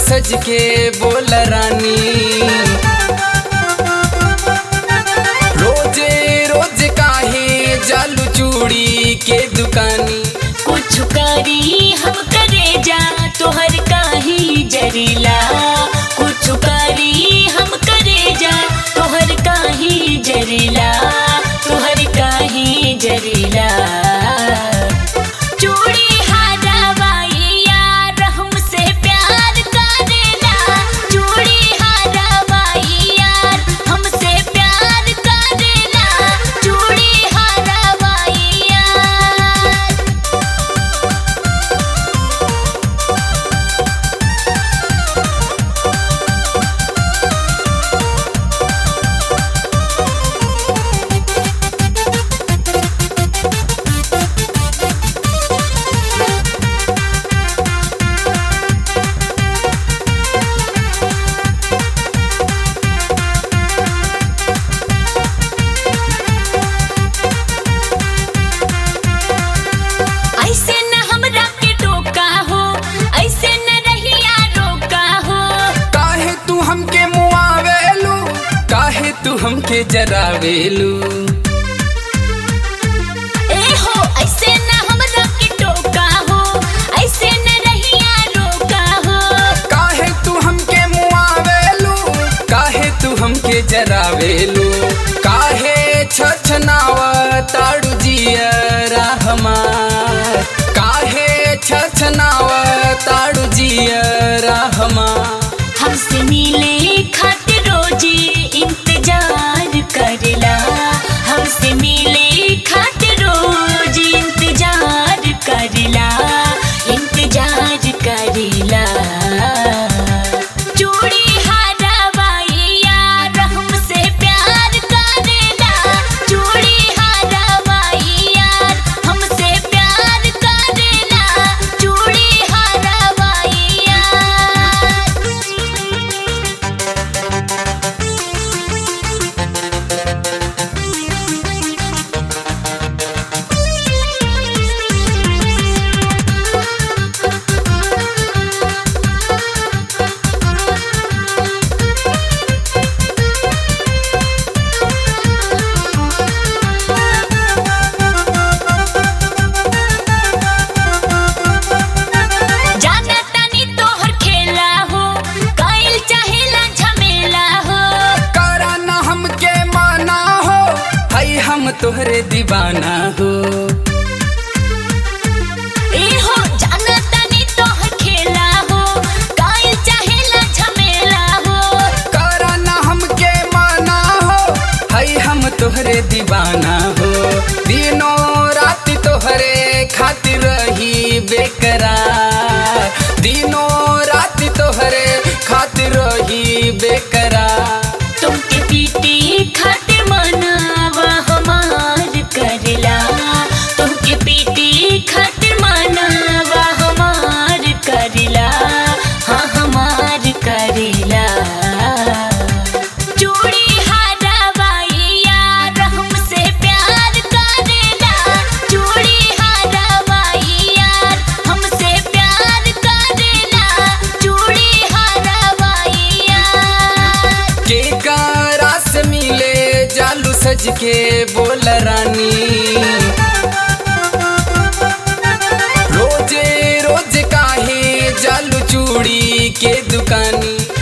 सज के बोल रानी रोजे रोज काहे जालू चूड़ी के दुकानी कुछ करी हम करे जा तोहर काही जरीला कुछ करी हम करे जा तोहर काही जरीला तोहर काही जरीला चूड़ी हारावाई यार हमसे प्यार करेला चूड़ी हारावाई यार हमसे प्यार करेला चूड़ी हारावाई यार ऐसे न हमरा के टोका हो ऐसे न रहिया रोका हो काहे तू हमके मुआवेलू काहे तू हमके जरावेलू ए हो ऐसे न हमरा के टोका हो ऐसे न रहिया रोका हो काहे तू हमके मुआवेलू काहे तू हमके जरावेलू काहे छछनाव ताड़ू जियरा हमार काहे छछनाव ताड़ू जियरा हमार हमसे मिले खातिर रोजी इंतजार करला हमसे मिले खातिर रोजी इंतजार करला इंतजार करला चूड़ी हारावाई यार हमसे प्यार करेला चूड़ी हारावाई यार हमसे प्यार करेला चूड़ी हारावाई यार जाना तानी तोहर खेला हो काइल चाहेला झमेला हो करा ना हमके माना हो हई हम तोहरे दीवाना हो ए हो जाना तानी तोहर खेला हो काइल चाहेला झमेला हो करा ना हमके माना हो हई हम तोहरे दीवाना हो दिनों रात तोहरे खातिर रही बेकरार दिनों रात तोहरे खातिर रही बेकरार तुमके पीटी खातिर मनावा हमार करला तुमके पीटी खातिर मनावा हमार करला हाँ हमार करला चूड़ी हारावाई यार हमसे प्यार करेला चूड़ी हारावाई यार हमसे प्यार करेला चूड़ी हारावाई यार के कारा से मिले जालू सज के बोल रानी रोजे रोज काहे जालू चूड़ी के दुकानी